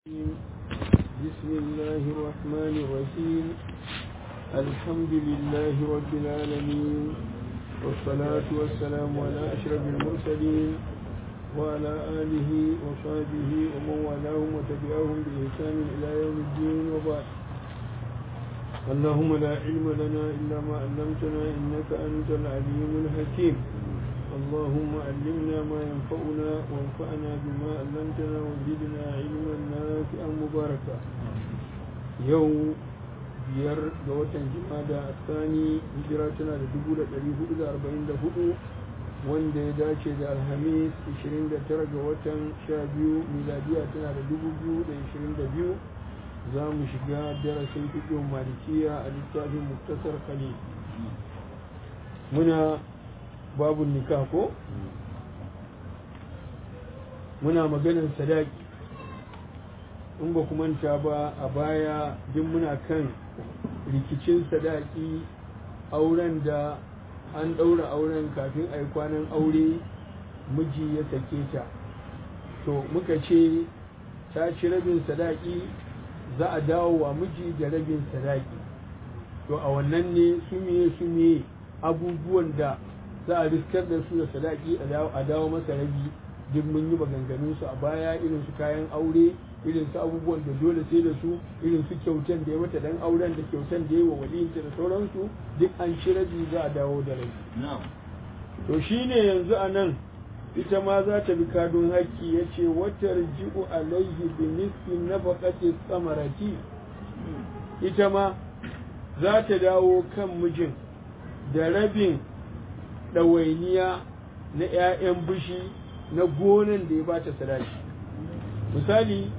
بسم الله الرحمن الرحيم الحمد لله رب العالمين والصلاة والسلام على أشرف المرسلين وعلى آله وصحبه ومن والاهم وتبعهم بإحسان إلى يوم الدين وبعد اللهم لا علم لنا إلا ما علمتنا إنك أنت العليم الحكيم اللهم علمنا ما ينفعنا وانفعنا بما علمتنا وزدنا علما نافعا مباركا يوم biyar ga watan jimada a tsani hijira tana da dubu da ɗari hudu da arba'in da hudu wanda ya dace da alhamis ishirin da tara ga watan sha biyu miladiya tana da dubu biyu da ishirin da biyu za mu shiga darasin fiƙin malikiya a littafin muktasar khalil muna babu nikah ko muna maganar sadaki in ba ku manta ba a baya duk muna kan rikicin sadaki auren da an ɗaura auren kafin a yi kwanan aure miji ya sake ta to muka ce ta ci rabin sadaki za a dawo wa miji da rabin sadaki to a wannan ne su miye su miye abubuwan da za a riskar da su da sadaki a dawo masa rabi duk mun yi maganganun su a baya irin su kayan aure irin su abubuwan da dole sai da su irin su kyautan da ya mata dan auren da kyautan da ya wa waliyinta da sauransu duk an ci rabi za a dawo da rabi to shine yanzu a nan ita ma za ta bi kadun haƙƙi ya ce watar ji'u alaihi bi nisfi nafaqati samarati ita ma za ta dawo kan mijin da rabin ɗawainiya na 'ya'yan bishi na gonan da ya bata sadaki misali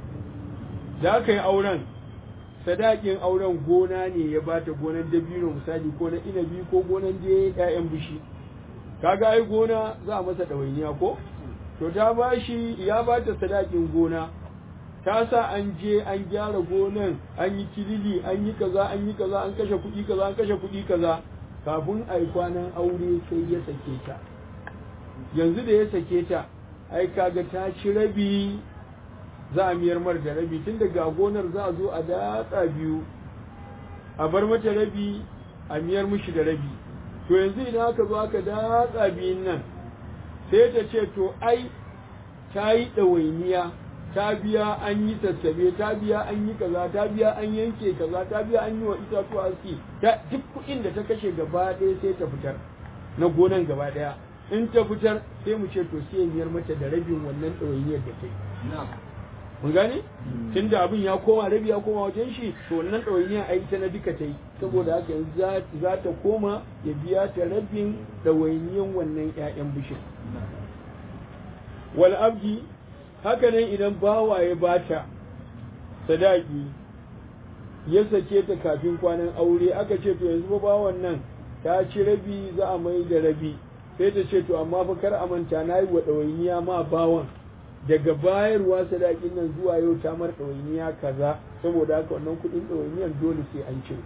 da aka yi auren sadakin auren gona ne ya bata gonan dabino misali ko na inabi ko gonan da ‘ya'yan bishi kaga ai gona za a masa ɗawainiya ko to ta bashi ya bata sadakin gona ta sa an je an gyara gonan an yi kilili an yi kaza an yi kaza an kashe kuɗi kaza an kashe kuɗi kaza kafin a yi kwanan aure sai ya sake ta yanzu da ya sake ta ai kaga ta ci rabi za a miyar mar da rabi tun daga gonar za a zo a datsa biyu a bar mata rabi a miyar mishi da rabi to yanzu idan aka zo aka datsa biyun nan sai ta ce to ai ta yi ɗawainiya ta biya an yi sassabe ta biya an yi kaza ta biya an yanke kaza ta biya an yi wa itatuwa aski ta duk kuɗin da ta kashe gaba ɗaya sai ta fitar na gonan gaba ɗaya in ta fitar sai mu ce to sai miyar mata da rabin wannan ɗawainiyar da ta yi mun gane tun da abin ya koma rabi ya koma wajen shi to wannan ɗawainiyar a ta na duka ta yi saboda haka yanzu za ta koma ya biya ta rabin ɗawainiyar wannan 'ya'yan bishin wal abdi haka nan idan bawa ya bata sadaki ya sake ta kafin kwanan aure aka ce to yanzu bawan nan ta ci rabi za a mai da rabi sai ta ce to amma fa kar a manta na yi wa ɗawainiya ma bawan daga bayarwa sadakin nan zuwa yau ta mar ɗawainiya kaza saboda haka wannan kuɗin ɗawainiyan dole sai an cire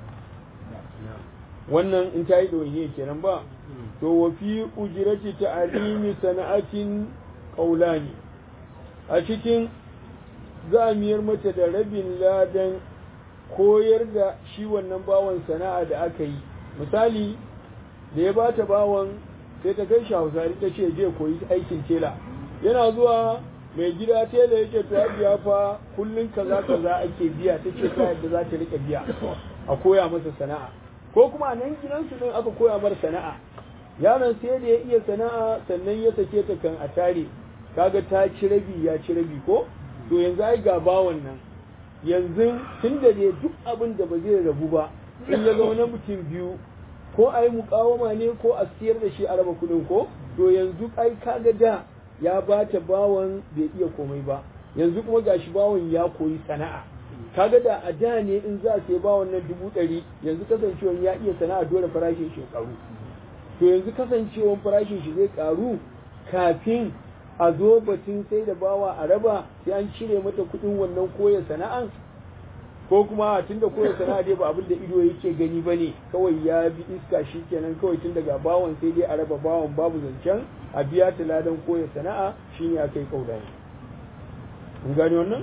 wannan in ta yi ɗawainiya kenan ba to wa fi ujirati ta'alimi sana'atin qaulani a cikin zamiyar mata da rabin ladan koyar da shi wannan bawan sana'a da aka yi misali da ya bata bawan sai ta kai shi hausari ta ce je koyi aikin tela yana zuwa mai gida tela yake ta biya fa kullun kaza kaza ake biya ta ce ta yadda za ta rika biya a koya masa sana'a ko kuma nan gidansu din aka koya mar sana'a yaron sai da ya iya sana'a sannan ya sake ta kan a tare kaga ta ci rabi ya ci rabi ko to yanzu ai ga bawan nan yanzu tun da dai duk abin da ba zai rabu ba in ya zama na mutum biyu ko a yi mukawama ne ko a siyar da shi a raba kuɗin ko to yanzu ai kaga da ya ba ta bawan bai iya komai ba yanzu kuma gashi bawan ya koyi sana'a kaga da a da ne in za a sai bawan nan dubu ɗari yanzu kasancewan ya iya sana'a dole farashin shi karu to yanzu kasancewan farashin shi zai karu kafin a zo batun sai da bawa a raba sai an cire mata kuɗin wannan koya sana'an ko kuma tun da koya sana'a dai ba abin da ido yake gani ba ne kawai ya bi iska shi kenan kawai tun daga bawan sai dai a raba bawan babu zancen a biya ta ladan koya sana'a shine aka yi kaudani kun gane wannan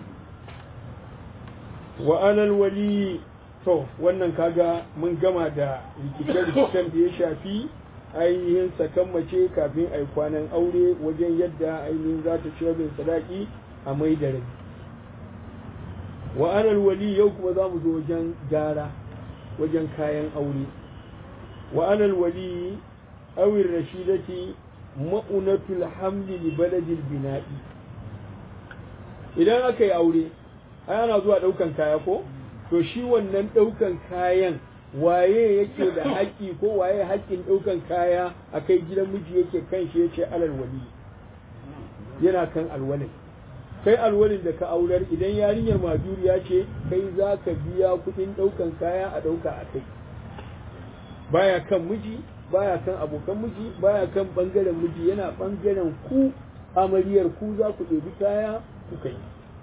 wa alal wali to wannan kaga mun gama da rikice-rikicen da ya shafi ainihin sakan mace kafin a yi kwanan aure wajen yadda ainihin za ta ciwo bin sadaki a mai da rabi wa alal wali yau kuma za mu zo wajen gara wajen kayan aure wa alal wali awin rashidati ma'unatul hamli li baladil bina'i idan aka yi aure ai ana zuwa ɗaukan kaya ko to shi wannan ɗaukan kayan waye yake da haƙƙi ko waye haƙƙin ɗaukan kaya a kai gidan miji yake kan shi yace alal wali yana kan alwalin kai alwalin da ka aurar idan yarinyar majuriya ce kai za ka biya kuɗin ɗaukan kaya a ɗauka a kai baya kan miji baya kan abokan miji baya kan ɓangaren miji yana ɓangaren ku amaryar ku za ku ɗebi kaya ku kai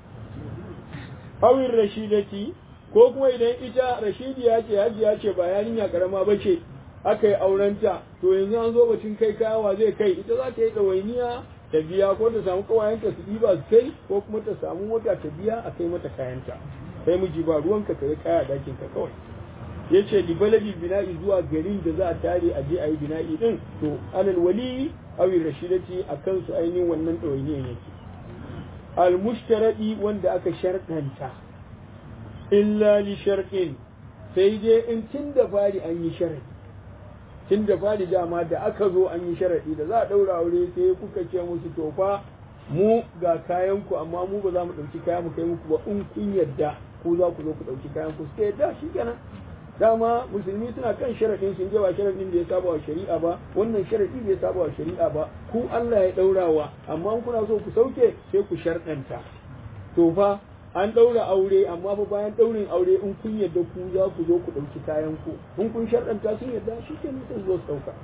awin rashidati ko kuma idan ita rashidiya ce hajiya ce ba yarinya karama ba ce aka yi aurenta to yanzu an zo batun kai kayawa zai kai ita za ta yi ɗawainiya ta biya ko ta samu kawayenta su ɗiba su kai ko kuma ta samu mota ta biya a kai mata kayanta kai miji ba ruwanka ka yi kaya dakin ka kawai ya ce di baladi bina'i zuwa garin da za a tare a je a yi bina'i din to alal wali awin rashidati a kansu ainihin wannan ɗawainiyan yake almushtaradi wanda aka sharɗanta illa li sharɗin sai dai in tun da fari an yi sharadi tun da fari dama da aka zo an yi sharadi da za a ɗaura aure sai kuka ce musu to fa mu ga kayan ku amma mu ba za mu ɗauki kaya mu kai muku ba in kun yadda ku za ku zo ku ɗauki kayan ku sai yadda shi kenan dama musulmi suna kan sharadin sun je ba sharadin da ya saba wa shari'a ba wannan sharadi bai saba wa shari'a ba ku Allah ya daurawa amma kuna so ku sauke sai ku sharɗanta to fa an daura aure amma fa bayan daurin aure in kun yadda ku za ku zo ku dauki kayan ku in kun sharɗanta sun yadda shi ke sun zo su dauka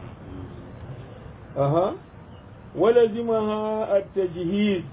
aha walazimaha at-tajhiz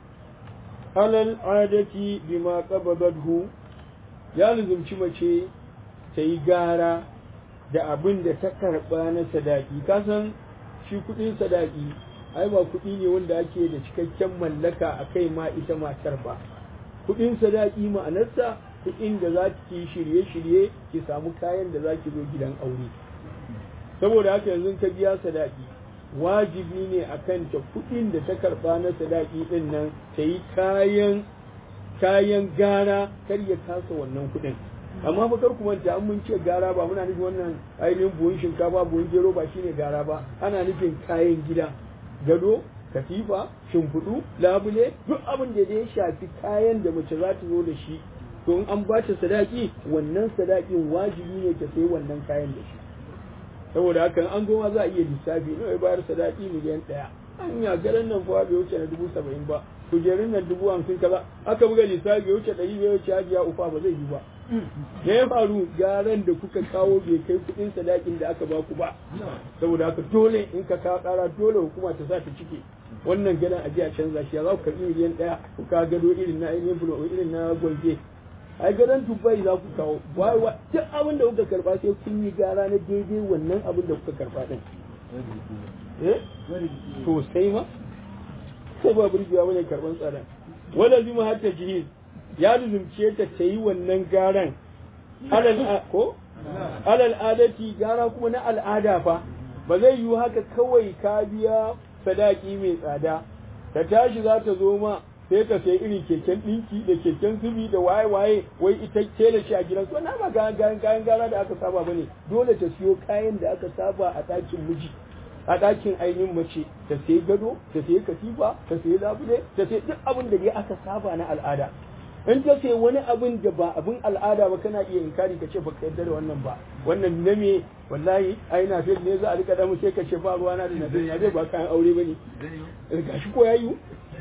ala al-adati bima qabadathu ya lizumci mace ta yi gara da abin da ta karɓa na sadaki kasan shi kuɗin sadaki ai ba kuɗi ne wanda ake da cikakken mallaka a kai ma ita matar ba kuɗin sadaki ma'anarsa kuɗin da za ki shirye-shirye ki samu kayan da za ki zo gidan aure saboda haka yanzu ka biya sadaki wajibi ne a kanta kuɗin da ta karɓa na sadaki ɗin nan ta yi kayan kayan gara kar ya kasa wannan kuɗin amma fa kar ku manta an mun ce gara ba muna nufin wannan ainihin buhun shinkafa buhun gero ba shine gara ba ana nufin kayan gida gado katifa shimfiɗu labule duk abin da ya shafi kayan da mace za ta zo da shi to in an ba ta sadaki wannan sadakin wajibi ne ta sai wannan kayan da shi saboda haka an goma za a iya lissafi nawa ya bayar sadaki miliyan ɗaya an ya garan nan fa bai wuce na dubu saba'in ba kujerun nan dubu hamsin kaza aka buga lissafi ya wuce ɗari bai wuce hajiya ufa ba zai yi ba me ya faru garan da kuka kawo bai kai kuɗin sadakin da aka baku ba saboda haka dole in ka kawo ƙara dole hukuma ta sa ta cike wannan gadan a a canza shi ya za ku karɓi miliyan ɗaya ku ka gado irin na ainihin bulo irin na gwalge ai gadon dubai za ku kawo wai wa duk abin da kuka karɓa sai kun yi gara na daidai wannan abin da kuka karɓa din eh to sai ma sai ba burgewa bane karɓan tsada wala zima hatta jihiz ya luzumce ta ta yi wannan garan alal ko alal adati gara kuma na al'ada fa ba zai yiwu haka kawai ka biya sadaki mai tsada ta tashi za ta zo ma sai ka sai irin keken ɗinki da keken zubi da waye-waye wai ita ce da shi a gidan su na ba kayan kayan gara da aka saba bane dole ta siyo kayan da aka saba a ɗakin miji a ɗakin ainihin mace ta sai gado ta sai katifa ta sai labule ta sai duk abin da dai aka saba na al'ada in ta sai wani abin da ba abin al'ada ba kana iya inkari ka ce ba ka yarda da wannan ba wannan na me wallahi ai na fi ne za a rika damu sai ka ce ba ruwa na da na ya zai ba kayan aure bane gashi ko yayi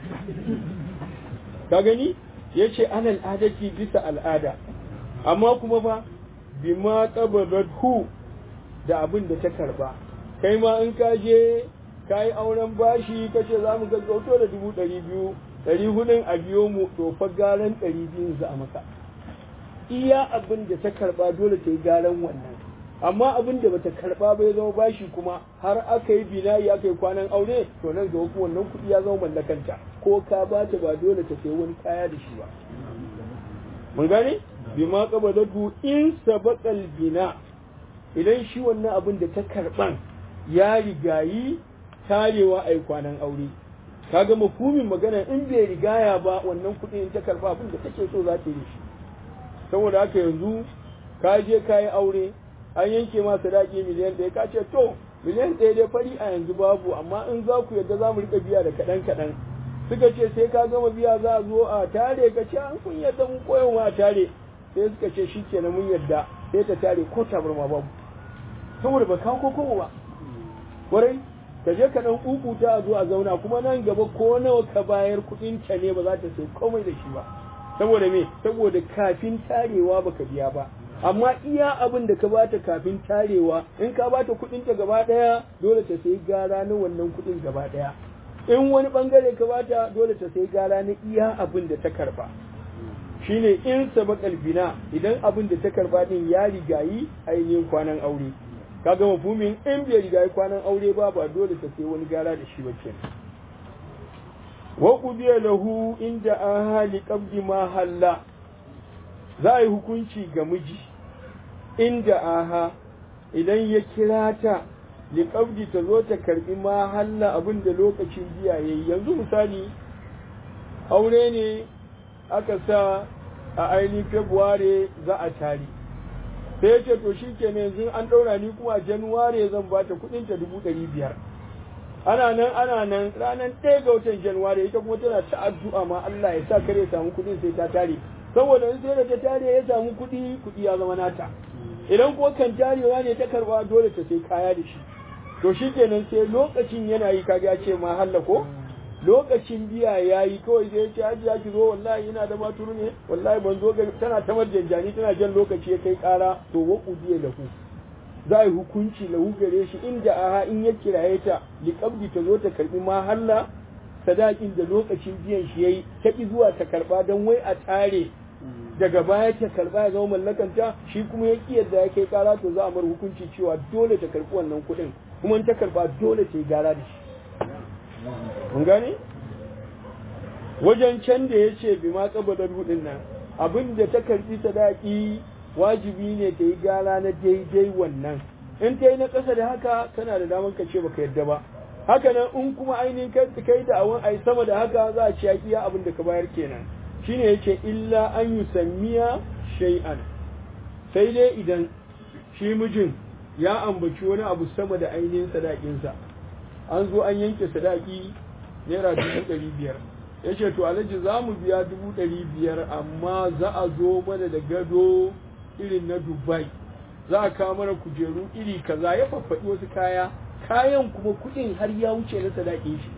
ka gani yace alal adati bisa al'ada amma kuma ba bima qabadathu da abin da ta karba kai ma in ka je ka yi auren bashi ka ce za mu gaggauto da dubu ɗari biyu ɗari hudun a biyo mu to fa garan ɗari biyun za a maka iya abin da ta karɓa dole ta yi garan wannan amma abin da bata karba ba ya zama bashi kuma har aka yi binayi aka yi kwanan aure to nan gaba kuma wannan kuɗi ya zama mallakanta ko ka ba ta ba dole ta sayi wani kaya da shi ba mun gane bima qabadatu in sabaqal bina idan shi wannan abin da ta karban ya rigayi tarewa ai kwanan aure kaga mafhumin magana in bai rigaya ba wannan kuɗi in ta karba abin da take so za ta yi shi saboda haka yanzu ka je ka yi aure an yanke ma sadaki miliyan ɗaya ka ce to miliyan ɗaya dai fari a yanzu babu amma in za ku yadda za mu rika biya da kaɗan kaɗan suka ce sai ka gama biya za a zo a tare ka ce an kun yadda mun koyon a tare sai suka ce shi kenan mun yadda sai ta tare ko tabarma babu saboda ba kawo kokowa ba kwarai ka je ka dan kukuta a zo a zauna kuma nan gaba ko nawa ka bayar kuɗin ta ne ba za ta sai komai da shi ba saboda me saboda kafin tarewa baka biya ba amma iya abin da ka bata kafin tarewa in ka bata kuɗin ta gaba ɗaya dole ta sayi gara na wannan kuɗin gaba ɗaya in wani bangare ka bata dole ta sayi gara na iya abin da ta karba shine in sabaqal bina idan abin da ta karba din ya rigayi ainihin kwanan aure kaga mafhumin in bai rigayi kwanan aure ba ba dole ta sayi wani gara da shi ba kenan wa qudiya lahu inda ahali qabdi ma halla za a yi hukunci ga miji inda aha idan ya kira ta liƙabdi ta zo ta karɓi ma halla abin da lokacin biya ya yi yanzu misali aure ne aka sa a ainihin february za a tari sai ce to shi ke yanzu an ɗaura ni kuma januware zan ba ta kuɗin ta dubu ɗari biyar ana nan ana nan ranar ɗaya ga watan januware ita kuma tana ta addu'a ma Allah ya sa kare samu kuɗin sai ta tare saboda in sai da ta tare ya samu kuɗi kuɗi ya zama nata idan ko kan tarewa ne ta karba dole ta sai kaya da shi to shi kenan sai lokacin yana yi kaga ya ce ma halla ko lokacin biya ya yi kawai sai ya ce hajiya ki zo wallahi ina da maturu ne wallahi ban zo ga tana ta marjanjani tana jan lokaci ya kai kara to wa udiya lahu za a yi hukunci lahu gare shi inda aha in ya kiraye ta liqabdi ta zo ta karbi ma halla sadakin da lokacin biyan shi yayi ta ki zuwa ta karba dan wai a tare daga baya ta karba ya zama mallakanta shi kuma ya ki yadda ya kai kara to za a mar hukunci cewa dole ta karbi wannan kuɗin kuma in ta karba dole ta yi gara da shi mun gane wajen can da ya ce bi ma kabadar hudin nan abin da ta karbi sadaki wajibi ne ta yi gara na daidai wannan in ta yi na ƙasa da haka kana da damar ka ce baka yadda ba haka nan in kuma ainihin kai da awon ai sama da haka za a ci iya abin da ka bayar kenan shine yake illa an yi sammiya shay'an sai dai idan shi mijin ya ambaci wani abu sama da ainihin sadakinsa an zo an yanke sadaki naira dubu ɗari biyar ya ce to alhaji za mu biya dubu ɗari biyar amma za a zo mana da gado irin na dubai za a kawo mana kujeru iri kaza ya faffaɗi wasu kaya kayan kuma kuɗin har ya wuce na sadakin shi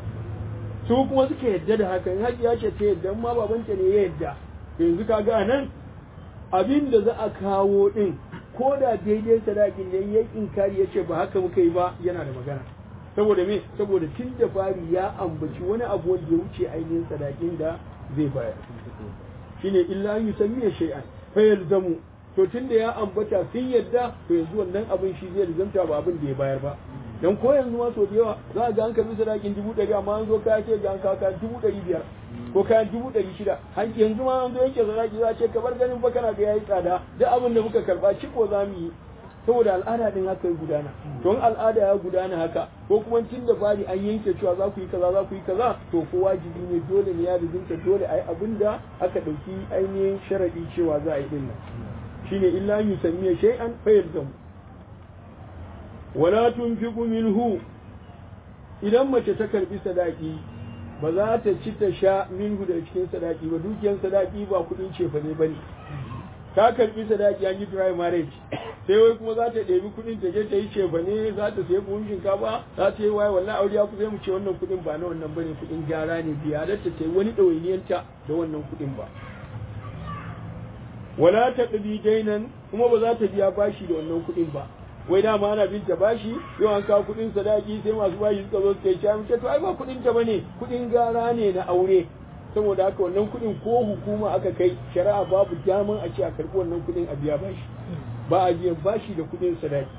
su kuma suka yadda da hakan hajiya ce ta yadda ma babanta ne ya yadda yanzu ka ga nan abin da za a kawo din ko da daidai sadakin ne ya inkari ya ce ba haka muka yi ba yana da magana saboda me saboda tun da fari ya ambaci wani abu wanda ya wuce ainihin sadakin da zai bayar shine illa an yusammiya shay'an fa yalzamu to tun da ya ambata sun yadda to yanzu wannan abin shi zai lazamta ba abin da ya bayar ba dan ko yanzu ma sau da yawa za a ga an karbi sadakin dubu ɗari amma an zo kaya ce ga an kawo kaya dubu ɗari biyar ko kayan dubu ɗari shida yanzu ma an zo yake sadaki za a ce kamar ganin ba kana ga yayi tsada duk abin da muka karba ciko za mu yi saboda al'ada din haka ya gudana don al'ada ya gudana haka ko kuma tun da fari an yanke cewa za ku yi kaza za ku yi kaza to ko wajibi ne dole ne ya rizinta dole a yi abin da aka ɗauki ainihin sharaɗi cewa za a yi ɗin nan shine illa yusammiya shay'an fa yalzamu wala tunfiqu minhu idan mace ta karbi sadaki ba za ta ci ta sha minhu da cikin sadaki ba dukiyar sadaki ba kudin cefa ne bane ta karbi sadaki an yi dry marriage sai wai kuma za ta ɗebi kudin ta je ta yi cefa ne za ta sayi buhun shinkafa za ta yi waye wannan aure ya kusa mu ce wannan kudin ba na wannan bane kudin gyara ne biya da ta yi wani ɗawainiyanta da wannan kudin ba wala ta ɗabi dainan kuma ba za ta biya bashi da wannan kudin ba wai dama ana bin ta bashi yau an kawo kudin sadaki sai masu bashi suka zo suka yi cewa mace to ai ba kudin ta bane kudin gara ne na aure saboda haka wannan kudin ko hukuma aka kai shari'a babu daman a ce a karbi wannan kudin a biya bashi ba a biyan bashi da kuɗin sadaki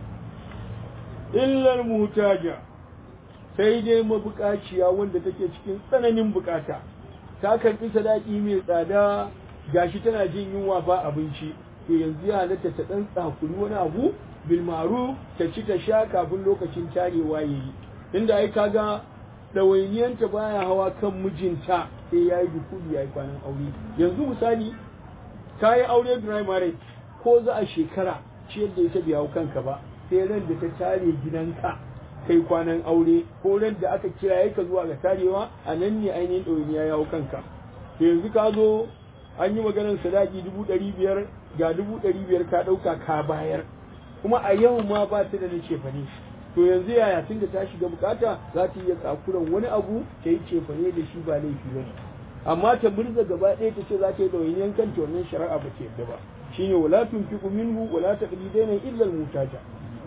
illar mutaja sai dai mabukaciya wanda take cikin tsananin bukata ta karɓi sadaki mai tsada gashi tana jin yunwa ba abinci to yanzu ya halatta ta ɗan tsakuri wani abu bilmaru ta ci ta sha kafin lokacin tarewa ya yi inda ai kaga ɗawainiyanta baya hawa kan mijinta sai ya yi dukuli ya yi kwanan aure yanzu misali ka yi aure dry marriage ko za a shekara ciyar da ita bai hau kanka ba sai ran da ta tare gidanka kai kwanan aure ko ran da aka kira ka zuwa ga tarewa a nan ne ainihin ɗawainiya ya hau kanka to yanzu ka zo an yi maganar sadaki dubu ɗari biyar ga dubu ɗari biyar ka ɗauka ka bayar kuma a yau ma ba ta da na cefane to yanzu yaya tun da ta shiga bukata za ta iya tsakuran wani abu ta yi cefane da shi ba laifi ba amma ta murza gaba ɗaya ta ce za ta yi ɗawainiyan kanta wannan shari'a ba ta yadda ba shine wala tunfiqu minhu wala taqlidaina illa al-mutaja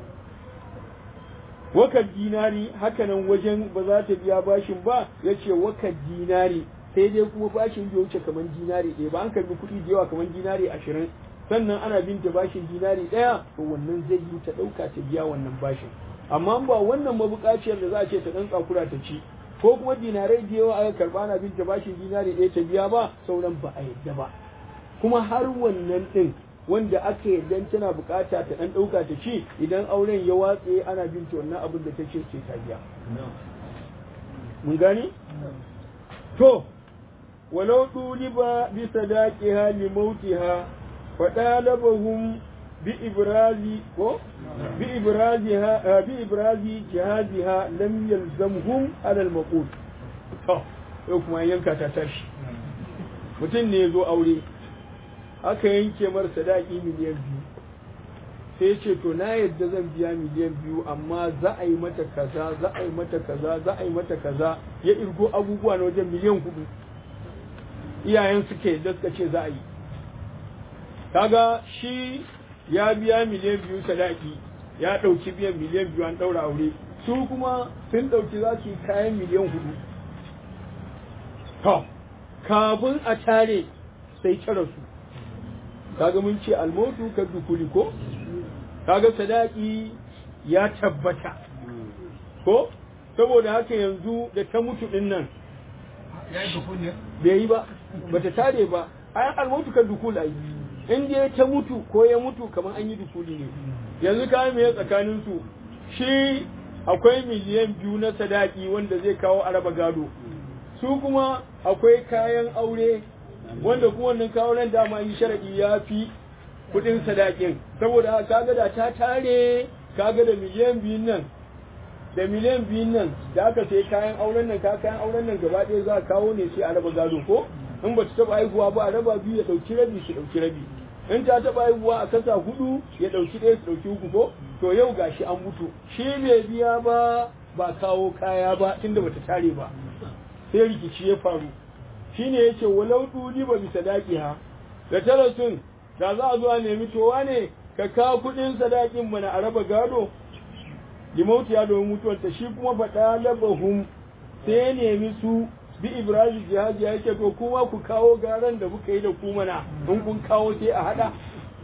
wakar dinari hakanan wajen ba za ta biya bashin ba yace wakar dinari sai dai kuma bashin bai wuce kamar dinari ɗaya ba an karbi kuɗi da yawa kamar dinari ashirin sannan ana binta bashin dinari ɗaya to wannan zai yi ta ɗauka ta biya wannan bashin amma ba wannan mabukaciyar da za a ce ta ɗan tsakura ta ci ko kuma dinarai da yawa aka karɓa ana binta bashin dinari ɗaya ta biya ba sauran ba a yadda ba kuma har wannan ɗin wanda aka yadda tana bukata ta ɗan ɗauka ta ci idan auren ya watse ana binta wannan abin da ta ce ce ta biya mun gani to ولو طولب بصداقها لموتها فطالبهم بإبراز بإبرازها بإبراز جهازها لم يلزمهم على المقول yau kuma yanka ta tashi mutum ne zo aure aka yanke mar sadaki miliyan biyu sai ce to na yadda zan biya miliyan biyu amma za a yi mata kaza za a yi mata kaza za a yi mata kaza ya irgo abubuwa na wajen miliyan hudu iyayen suke da suka ce za a yi kaga shi ya biya miliyan biyu sadaki ya ɗauki biyan miliyan biyu an ɗaura aure su kuma sun ɗauki za su yi kayan miliyan hudu to kafin a tare sai cire su kaga mun ce almotu ka dukuli ko kaga sadaki ya tabbata ko saboda haka yanzu da ta mutu din nan bai yi ba bata tare ba ayan almutu kan dukul ai in dai ta mutu ko ya mutu kamar an yi dukuli ne yanzu ka me tsakanin su shi akwai miliyan biyu na sadaki wanda zai kawo araba gado su kuma akwai kayan aure wanda kuma wannan kawo nan dama yi sharadi ya fi kudin sadakin saboda kaga da ta tare kaga da miliyan biyun nan da miliyan biyun nan da aka sai kayan auren nan ka kayan auren nan gaba ɗaya za a kawo ne sai a raba gado ko in ba ta taɓa haihuwa ba a raba biyu ya ɗauki rabi su ɗauki rabi in ta taɓa haihuwa a kasa hudu ya ɗauki ɗaya su ɗauki uku ko to yau gashi an mutu shi bai biya ba ba kawo kaya ba tunda bata tare ba sai rikici ya faru shine yace walau duli ba bisa daki ha da tarasun da za a zo a nemi towa ne ka kawo kuɗin sadakin mana a raba gado limauti ya domin mutuwarta shi kuma faɗa labahum sai ya nemi su bi ibrahim jihaji ya ce to kuma ku kawo garan da kuka yi da ku mana in kun kawo sai a haɗa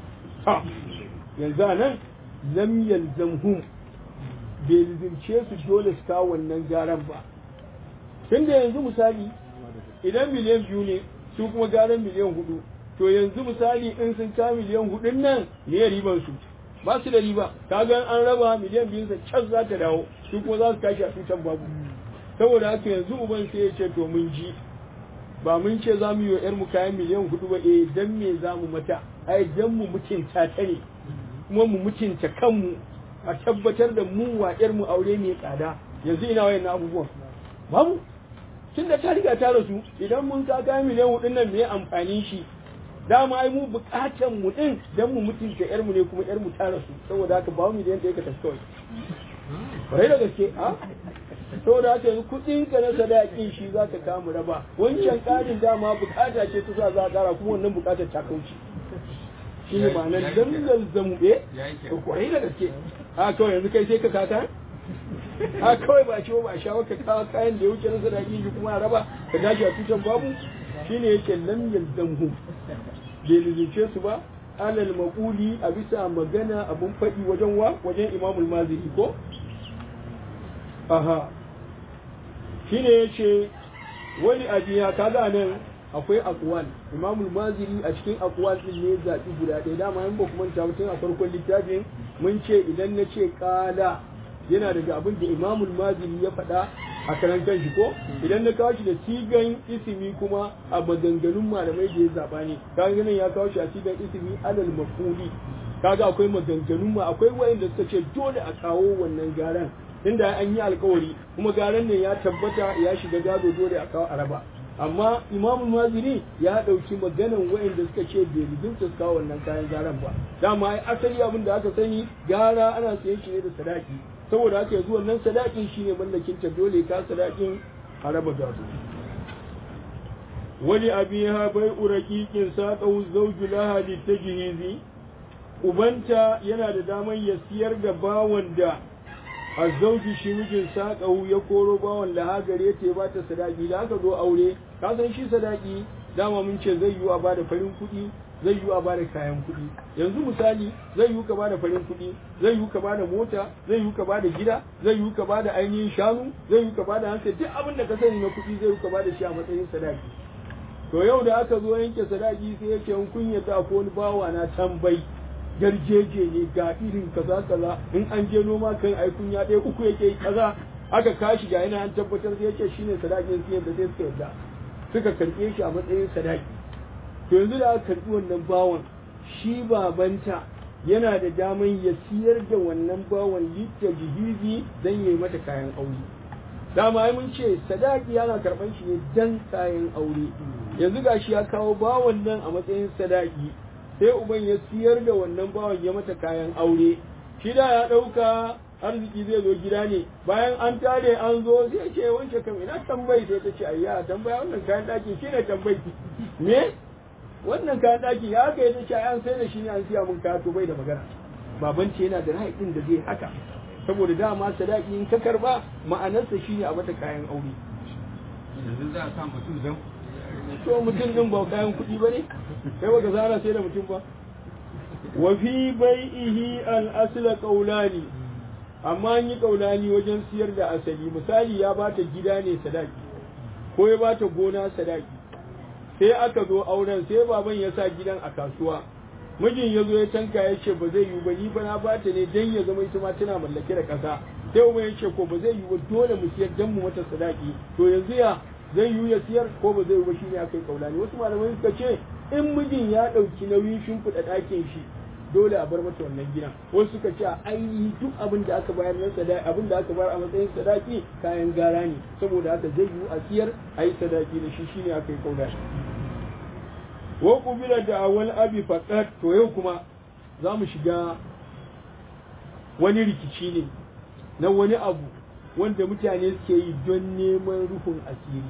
yanzu a nan lam yalzamhum bai lizince su dole su kawo wannan garan ba tunda yanzu misali idan miliyan biyu ne su kuma garan miliyan hudu to yanzu misali in sun ka miliyan hudun nan me riban su ba su da riba kaga an raba miliyan biyun sa can za ta dawo su kuma za su tashi a tutan babu saboda haka yanzu uban sai ya ce to mun ji ba mun ce za mu yi wa 'yarmu kayan miliyan hudu ba eh dan me za mu mata ai dan mu mutunta ta ne kuma mu mutunta kanmu a tabbatar da mu wa 'yarmu aure mai tsada yanzu ina wayan abubuwan babu tun da ta riga ta rasu idan mun ka kayan miliyan hudun nan me amfanin shi dama ai mu bukatan mu din dan mu mutunta 'yarmu ne kuma 'yarmu ta rasu saboda haka ba mu miliyan da yake tafi kawai bare da gaske a saboda haka yanzu kuɗin ka na sadakin shi za ka kamu raba wancan ƙarin dama bukata ce ta sa za a ƙara kuma wannan bukatar ta kauce shi ne ma'anar dangal zambe to kwarai da gaske a kawai yanzu kai sai ka kaka a kawai ba ce ba a sha ka kawo kayan da ya wuce na sadakin shi kuma a raba ka tashi a tutan babu shi ne yake lam yalzamhum bai lizince su ba alal maquli a bisa magana abun faɗi wajen wa wajen imamul maziri ko aha shine yace wani abiya kaga nan akwai aqwal imamul maziri a cikin aqwal din ne zabi guda ɗaya dama in ba kuma ta mutum a farkon littafin mun ce idan na ce qala yana daga abin da imamul maziri ya faɗa a karan kanshi ko idan na kawo shi da sigan isimi kuma a maganganun malamai da ya zaba ne kaga ganin ya kawo shi a sigan isimi alal mafuli kaga akwai maganganun ma akwai wayanda suka ce dole a kawo wannan garan inda an yi alkawari kuma garan ne ya tabbata ya shiga gado dole a kawo araba amma imamu maziri ya ɗauki maganan wayanda suka ce bai rijinta su kawo wannan kayan garan ba dama ai asali abin da aka sani gara ana sayan shi ne da sadaki saboda haka yanzu wannan sadakin shine mallakin ta dole ka sadakin a raba gado wani abiha bai uraqiqin saqahu zawju laha litajhizi ubanta yana da daman ya siyar da bawan da azzauji shi mijin saqahu ya koro bawan laha gare ta ba ta sadaki da aka zo aure ka san shi sadaki dama mun ce zai yi a bada farin kuɗi zai yi a bada kayan kuɗi yanzu misali zai yi ka bada farin kuɗi zai yi ka bada mota zai yi ka bada gida zai yi ka bada ainihin shanu zai yi ka bada hankali duk abin da ka sani na kuɗi zai yi ka bada shi a matsayin sadaki to yau da aka zo yanke sadaki sai yake in kun yadda ko wani bawa na tambayi garjeje ne ga irin kaza kaza in an je noma kan ai kunya ɗaya uku yake kaza aka kashi ga yana an tabbatar sai yake shine sadakin sai da sai suka yadda suka karɓe shi a matsayin sadaki to yanzu da aka karɓi wannan bawan shi babanta yana da daman ya siyar da wannan bawan litta jihizi don yi mata kayan aure dama ai mun ce sadaki yana karɓan shi ne dan kayan aure yanzu gashi ya kawo bawan nan a matsayin sadaki sai uban ya siyar da wannan bawan ya mata kayan aure shi da ya ɗauka arziki zai zo gida ne bayan an tare an zo zai ce wancan kam ina tambayi sai ta ce ayya tambaya wannan kayan ɗaki shi ne tambayi me wannan kayan ɗaki ya aka yi ta ce an sai da shi ne an siya mun kaya to bai da magana baban ce yana da rai ɗin da zai haka saboda dama sadaki in ka karba ma'anarsa shine a mata kayan aure yanzu za a sa mutum don to mutum din ba kayan kuɗi ba ne kai baka zara sai da mutum ba wa fi bai'ihi al-asla qawlani amma an yi qawlani wajen siyar da asali misali ya bata gida ne sadaki ko ya bata gona sadaki sai aka zo auren sai baban ya sa gidan a kasuwa mijin ya zo ya tanka ya ce ba zai yi ba ni ba na bata ne dan ya zama ita ma tana mallake da ƙasa sai uban ya ce ko ba zai yi ba dole mu siyar dan mu mata sadaki to yanzu ya zai yi ya siyar ko ba zai yi ba shi ne aka yi kaulani wasu malamai suka ce in mijin ya ɗauki nauyin shimfiɗa ɗakin shi dole a bar mata wannan gidan wasu suka ce a ainihi duk abin da aka bayar na sadaki abin da aka bayar a matsayin sadaki kayan gara ne saboda haka zai yi a siyar a yi sadaki da shi shine aka yi kaulani wa kubila da awal abi faqat to yau kuma za mu shiga wani rikici ne na wani abu wanda mutane suke yi don neman rufin asiri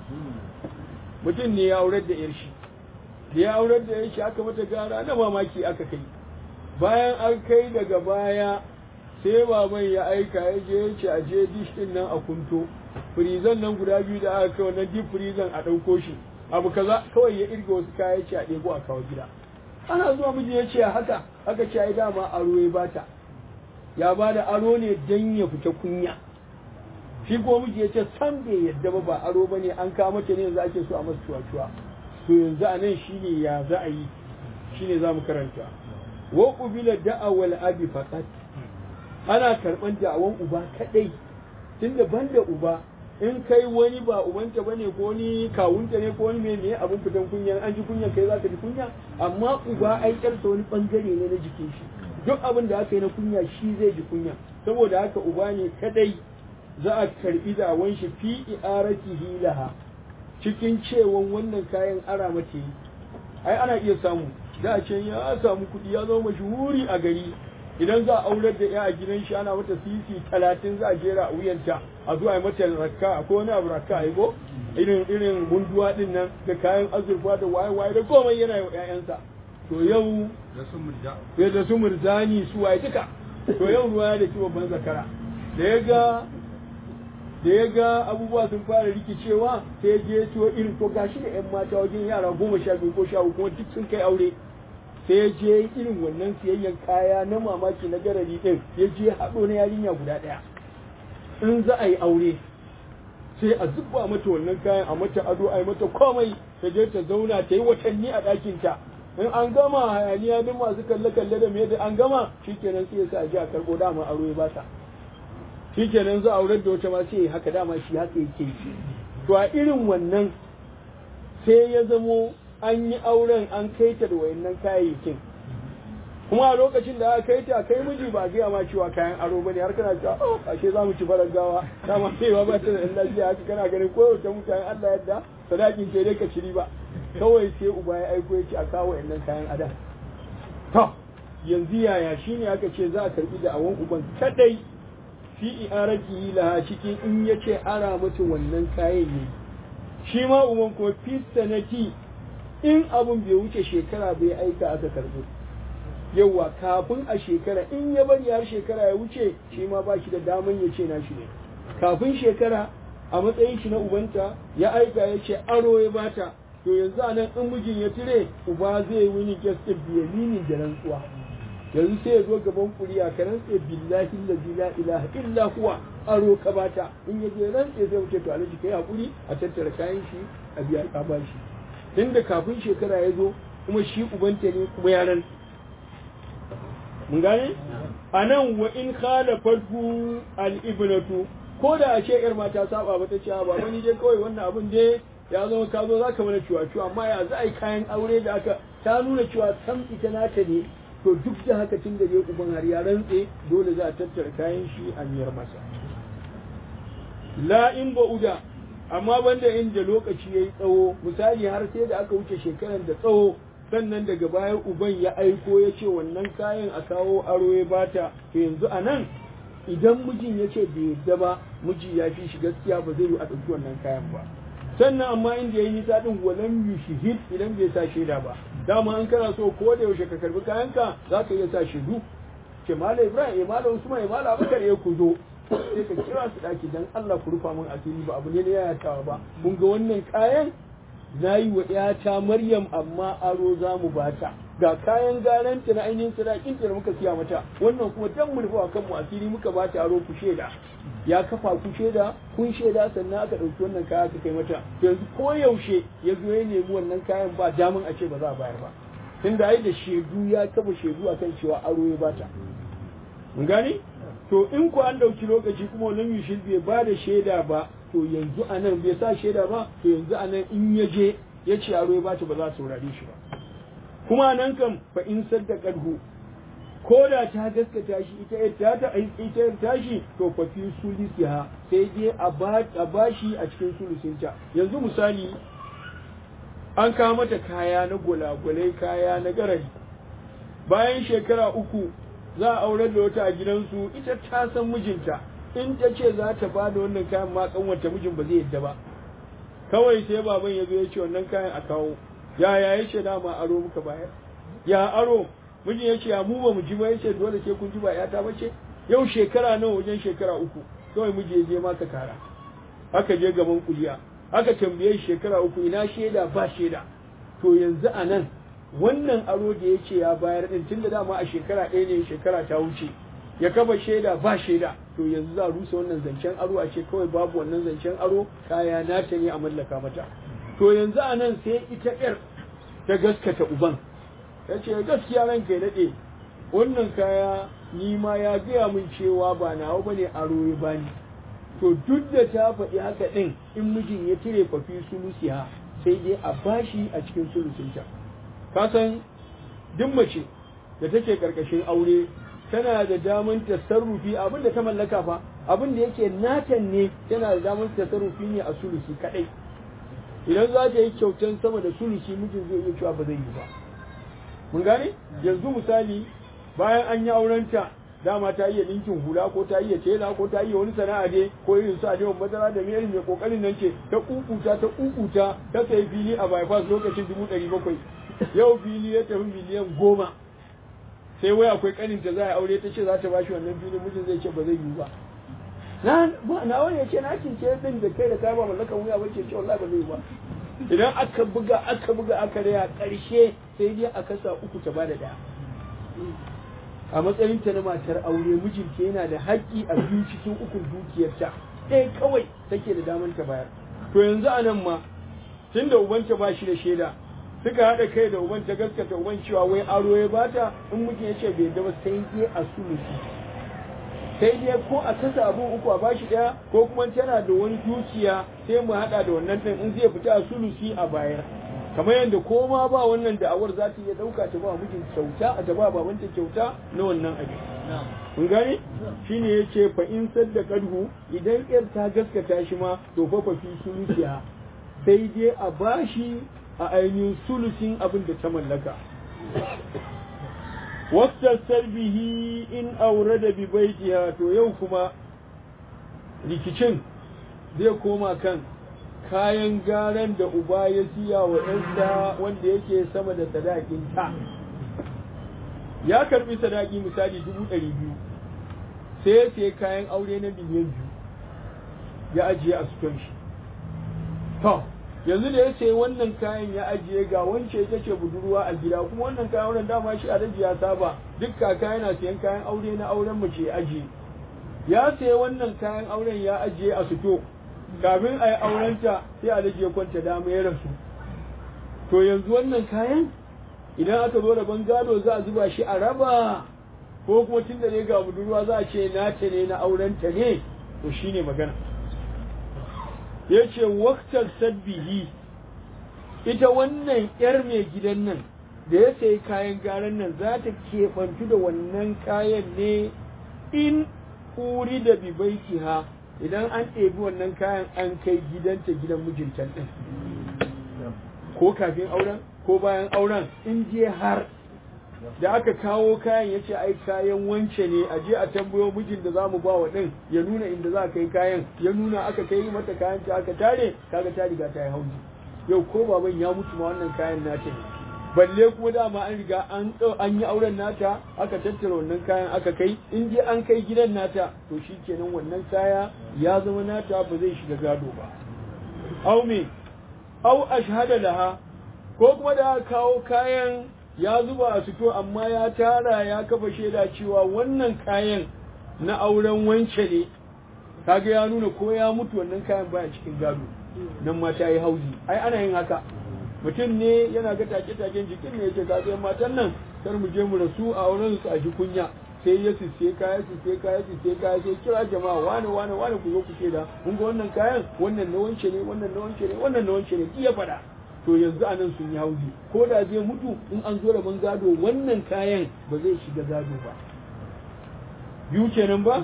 mutum ne ya aurar da yar shi da ya aurar da yar shi aka mata gara na mamaki aka kai bayan an kai daga baya sai baban ya aika ya je ya ce a je dish din nan a kunto firizan nan guda biyu da aka kai wannan deep firizan a ɗauko shi abu kaza kawai ya irga wasu kaya ce a ɗebo a kawo gida ana zuwa miji ya ce haka aka ce ai dama aro ya bata ya ba da aro ne dan ya fita kunya shi ko miji ya ce san bai yadda ba ba aro bane an kawo mata ne yanzu ake so a masa cuwa-cuwa to yanzu a nan shine ya za a yi shine za mu karanta wa qubila da'awal abi faqat ana karban da'awan uba kadai tunda banda uba in kai wani ba ubanta bane ko ni kawunta ne ko wani me ne abun fitan kunya an ji kunyan kai zaka ji kunya amma uba ai karsa wani bangare ne na jikin shi duk abin da aka yi na kunya shi zai ji kunya saboda haka uba ne kadai za a karbi dawon shi fi i'aratihi laha cikin cewan wannan kayan ara mace ai ana iya samu da a ce ya samu kuɗi ya zama mashuhuri a gari idan za a aurar da ya a gidan shi ana mata sisi talatin za a jera a wuyanta a zuwa yi mata rakka akwai wani abu rakka ai ko irin irin munduwa din nan da kayan azurfa da waye waye da komai yana yi wa ƴaƴansa to yau da su murja sai da su murzani su waye duka to yau ruwa ya da ki babban zakara da ya ga da ya ga abubuwa sun fara rikicewa sai ya je ciwo irin to gashi da yan mata wajen yara goma sha biyu ko sha uku kuma duk sun kai aure sai ya je irin wannan siyayyan kaya na mamaki na garari din ya je haɗo na yarinya guda ɗaya in za a yi aure sai a zuba mata wannan kayan a mata ado a yi mata komai ta je ta zauna ta yi watanni a ɗakinta in an gama hayaniya duk masu kalle-kalle da me da an gama shikenan sai ya sa a ji a karɓo dama aro ya bata shikenan za a aurar da wata ma sai haka dama shi haka yake to a irin wannan sai ya zamo an yi auren an kai ta da wayannan kayayyakin kuma a lokacin da aka kai ta kai miji ba gaya ma cewa kayan aro bane har kana cewa oh ashe za mu ci farar gawa dama cewa ba ta da ɗan lafiya haka kana ganin ko ta mutane Allah yadda sadakin ke dai ka ciri ba kawai sai uba ya aiko ya ce a kawo wayannan kayan adam to yanzu yaya shine aka ce za a karbi da awon uban kadai fi i'arati laha cikin in yace ara mata wannan kayan ne shi ma uban kuma fi sanati in abun bai wuce shekara bai aika aka karbo yawa kafin a shekara in ya bari har shekara ya wuce shi ma ba shi da daman ya ce na shi ne kafin shekara a matsayin shi na ubanta ya aika ya ce aro ya bata to yanzu a nan in mijin ya tire uba zai wuni gaske biyaminin da rantsuwa yanzu sai ya zo gaban kuriya ka rantse billahi allazi la ilaha illa huwa aro ka bata in ya je rantse sai wuce to alaji kai hakuri a tattara kayan shi a biya ka ba shi tunda kafin shekara ya zo kuma shi ubanta ne kuma yaran mun gane a nan wa in khala farku al-ibnatu ko da a ce yar mata saba ba ta ce ba wani je kawai wannan abun dai ya zama ka zo zaka mana ciwa ciwa amma ya za a yi kayan aure da aka ta nuna cewa sam ita nata ne to duk da haka tun da dai uban har ya rantse dole za a tattara kayan shi a miyar masa la in ba'uda amma banda inda lokaci yayi tsawo misali har sai da aka wuce shekaran da tsawo sannan daga baya uban ya aiko ya ce wannan kayan a kawo aro ya bata to yanzu a nan idan mijin ya ce bai yadda ba miji ya fi shi gaskiya ba zai yi a ɗauki wannan kayan ba sannan amma inda ya yi nisa ɗin walam yushhid idan bai sa shaida ba dama an kana so ko da yaushe ka karbi kayanka za ka iya sa shaidu ce mala ibrahim ya mala usman ya mala abubakar ya ku zo sai ka kira su ɗaki dan allah ku rufa min asiri ba abu ne na yayatawa ba kun ga wannan kayan na yi wa ‘yata Maryam amma aro za mu bata ga kayan garanta na ainihin sadakin da muka siya mata wannan kuma dan mu rufa kanmu asiri muka bata aro ku sheda ya kafa ku sheda kun sheda sannan aka ɗauki wannan kaya aka kai mata to yanzu ko yaushe ya zo ya nemi wannan kayan ba damun a ce ba za a bayar ba tunda ai da shedu ya kafa shedu akan cewa aro ya bata mun gane to in ku an ɗauki lokaci kuma wannan yushil bai ba da shaida ba to yanzu a nan bai sa shaida ba to yanzu a nan in ya je ya ce aro ya bata ba za su saurare shi ba kuma nan kam fa in sadda kadhu ko da ta gaskata shi ita ta ta ita tashi to fa fi sulisiha sai dai a ba a bashi a cikin sulusinta yanzu misali an kawo mata kaya na gulagulai kaya na garari bayan shekara uku za a aurar da wata a gidansu ita ta san mijinta in ta ce za ta ba da wannan kayan ma kanwata mijin ba zai yadda ba kawai sai baban ya zo ya ce wannan kayan a kawo ya ya ya ce dama aro muka bayar ya aro mijin ya ce ya mu ba mu ji ba ya ce dole sai kun ji ba ya ta bace yau shekara nawa wajen shekara uku kawai miji ya je maka kara aka je gaban kuliya aka tambaye shekara uku ina shaida ba shaida to yanzu a nan wannan aro da ya ce ya bayar din tun da dama a shekara ɗaya ne shekara ta wuce ya kafa shaida ba shaida to yanzu za a rusa wannan zancen aro a ce kawai babu wannan zancen aro kaya nata ne a mallaka mata to yanzu a nan sai ita ƴar ta gaskata uban ta ce gaskiya ranka ya daɗe wannan kaya ni ma ya gaya min cewa ba nawa ba ne aro ya bani to duk da ta faɗi haka ɗin in mijin ya cire fafi sulusiha sai dai a bashi a cikin sulusinta ka san duk mace da take karkashin aure tana da daman tasarrufi abin da ta mallaka fa abin da yake natan ne tana da daman tasarrufi ne a sulusi kadai idan za ta yi kyautan sama da sulusi mijin zai iya cewa ba zai yi ba mun gane yanzu misali bayan an yi aurenta dama ta iya ɗinkin hula ko ta iya tela ko ta iya wani sana'a dai ko irin su adewan madara da mai mai kokarin nan ce ta kukuta ta kukuta ta sayi fili a bypass lokacin dubu ɗari bakwai yau fili ya tafi miliyan goma sai wai akwai kaninta za a aure ta ce za ta bashi wannan filin mijin zai ce ba zai yi ba na ba na wani ya ce na kince din da kai da kai ba mallakan wuya ba ce ce wallahi ba zai yi ba idan aka buga aka buga aka raya ƙarshe sai dai a kasa uku ta bada ɗaya a matsayin ta na matar aure mijinta yana da haƙƙi a biyu cikin ukun dukiyarta ɗaya kawai take da daman ta bayar to yanzu a nan ma tun da ubanta ba shi da shaida suka haɗa kai da uban ta gaskata uban cewa wai aro ya bata in mijin ya ce bai yadda ba sai dai a sulusi sai dai ko a kasa abun uku a bashi ɗaya ko kuma tana da wani dukiya sai mu haɗa da wannan ɗin in zai fita a sulusi a bayar kamar yadda ko ma ba wannan da'awar za ta iya ɗauka ta ba mijin kyauta a ta ba babanta kyauta na wannan abin kun gane shine yace fa in sadda kadhu idan yar ta gaskata shi ma to fa fa fi sulusiya sai dai a bashi a ainihin sulusin abin da ta mallaka wastasar bihi in aure da bibaitiha to yau kuma rikicin zai koma kan kayan garan da uba ya siya wa ‘yarsa wanda yake sama da sadakin ta ya karbi sadaki misali dubu ɗari biyu sai ya siya kayan aure na miliyan biyu ya ajiye a suton shi to yanzu da ya sayi wannan kayan ya ajiye ga wance ita ce budurwa a gida kuma wannan kayan auren dama shi alhaji ya saba duk kaka yana sayan kayan aure na auren mace ya ajiye ya sayi wannan kayan auren ya ajiye a suto kafin a yi aurenta sai alhaji ya kwanta dama ya rasu to yanzu wannan kayan idan aka zo rabon gado za a zuba shi a raba ko kuma tun da ne ga budurwa za a ce nata ne na aurenta ne to shine magana ya ce waktar sabbihi ita wannan ‘yar mai gidan nan da ya sayi kayan garan nan za ta keɓantu da wannan kayan ne in uri da bibaiki ha idan an ɗebi wannan kayan an kai gidanta gidan mijinta ɗin ko kafin auren ko bayan auren in je har da aka kawo kayan ya ce ai kayan wance ne a je a tambayo mijin da za mu ba wa ɗin ya nuna inda za a kai kayan ya nuna aka kai mata kayan ta aka tare kaga ta riga ta yi hauji yau ko baban ya mutu ma wannan kayan nata ne balle kuma dama an riga an an yi auren nata aka tattara wannan kayan aka kai in je an kai gidan nata to shikenan wannan kaya ya zama nata ba zai shiga gado ba au me au ashhada laha ko kuma da aka kawo kayan ya zuba a fito amma ya tara ya kafa shaida cewa wannan kayan na auren wance ne kaga ya nuna ko ya mutu wannan kayan baya cikin gado nan ma ta yi hauzi ai ana yin haka mutum ne yana ga take-taken jikin ne yake ka sai matan nan kar mu je mu rasu a auren su a ji kunya sai ya sisse kaya sisse kaya sisse kaya sai kira jama'a wane wane wane ku zo ku shaida kun ga wannan kayan wannan na wance ne wannan na wance ne wannan na wance ne iya faɗa to yanzu anan sun yi hauzi ko da zai mutu in an zo rabon gado wannan kayan ba zai shiga gado ba biyu kenan ba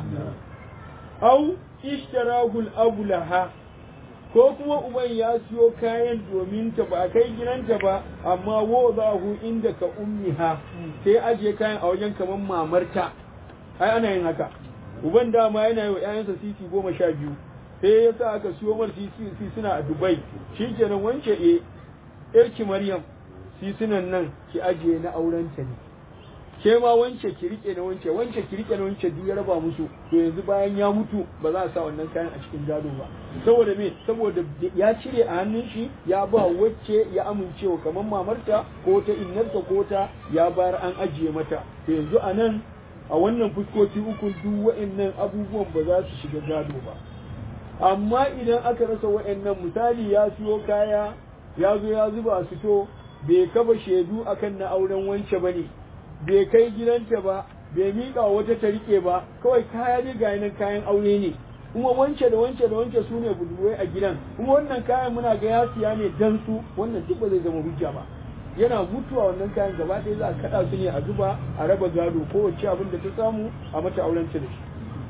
au ishtarahul abulaha ko kuma uban ya siyo kayan domin ta ba kai gidanta ba amma wo hu inda ka ummiha sai ajiye kayan a wajen kaman mamarta ai ana yin haka uban dama yana yi wa 'ya'yansa sisi goma sha biyu sai ya sa aka siyo mar sisi suna a dubai shikenan wance e yarki Maryam sisunan nan ki ajiye na aurenta ne ke ma wance ki rike na wance wance ki rike na wance duk ya raba musu to yanzu bayan ya mutu ba za a sa wannan kayan a cikin gado ba saboda me saboda ya cire a hannun shi ya ba wacce ya amincewa kamar mamarta ko ta innarta ko ta ya bayar an ajiye mata to yanzu a nan a wannan fuskoki uku duk wa'annan abubuwan ba za su shiga gado ba amma idan aka rasa wa'annan misali ya siyo kaya ya zo ya zuba a fito bai kaba shaidu akan na auren wance ba ne bai kai gidanta ba bai miƙa wata ta rike ba kawai kaya ne ga nan kayan aure ne kuma wance da wance da wance su ne budurwai a gidan kuma wannan kayan muna ga ya siya ne dan su wannan duk ba zai zama hujja ba yana mutuwa wannan kayan gaba ɗaya za a kaɗa su ne a zuba a raba gado kowace abin da ta samu a mata auren ta da shi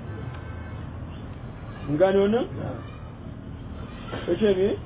mun gane wannan kace me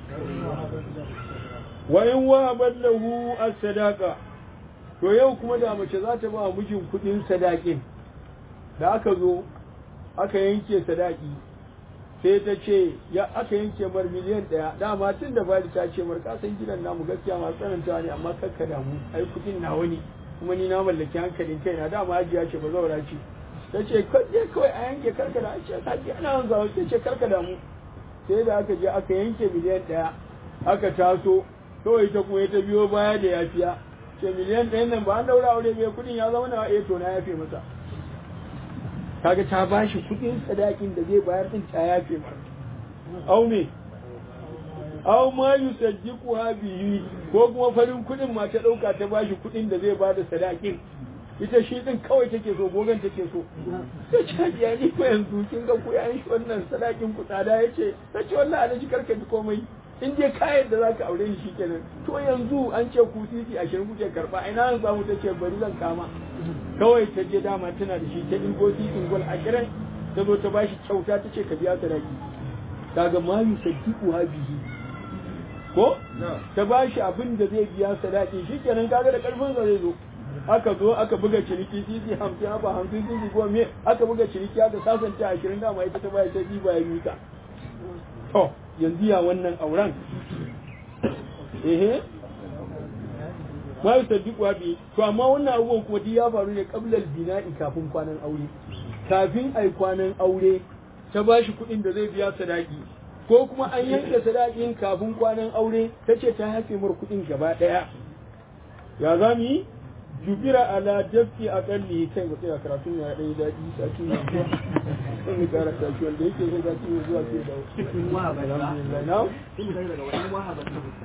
wa in wahabat lahu as-sadaqa to yau kuma da mace za ta ba mijin kudin sadakin da aka zo aka yanke sadaki sai ta ce ya aka yanke mar miliyan ɗaya dama tun da bari ta ce mar kasan gidan namu gaskiya masu tsananta ne amma kakka damu ai kudin nawa ne kuma ni na mallaki hankalin kaina dama hajiya ce ba zaura ce ta ce je kawai a yanke karka da ce haji ana hanzawa ta ce karka damu sai da aka je aka yanke miliyan ɗaya aka taso kawai ta kuma ta biyo baya da yafiya ce miliyan ɗayan nan ba an daura aure bai kuɗin ya zama na eh to na yafe masa kaga ta bashi kuɗin sadakin da zai bayar din ta yafe masa au me au ma yusaddiqu bihi ko kuma farin kuɗin ma ta ɗauka ta bashi kuɗin da zai bada sadakin ita shi din kawai take so gogon take so ta ce ya ni ko yanzu kin ga ku yayin shi wannan sadakin ku tsada yace ta ce wannan alaji karka ji komai in dai kayan da zaka aure shi kenan to yanzu an ce ku sisi ashirin kuke karba ina an samu ta ce bari zan kama kawai ta je dama tana da shi ta ingo sisin gol ashirin ta zo ta bashi kyauta ta ce ka biya sadaki kaga ma yusaddiqu bihi ko ta bashi abin da zai biya sadaki shikenan kaga da karfin sa zai zo aka zo aka buga ciniki sisi hamsin haba hamsin sisi goma me aka buga ciniki aka sasanta ashirin dama ita ta bayar ta ba ya mika to yanzu ya wannan auren ehe ma yi saddiƙwa bi to amma wannan abubuwan kuma duk ya faru ne ƙablal bina'i kafin kwanan aure kafin ai kwanan aure ta ba shi kuɗin da zai biya sadaki ko kuma an yanke sadakin kafin kwanan aure ta ce ta haife mar kuɗin gaba ɗaya ya za mu yi jubira ala dafi a kalli kai ba tsaya karatun ya ɗaya daɗi sati ne sun yi kara tashi wanda yake so sati ne zuwa ke da alhamdulillah na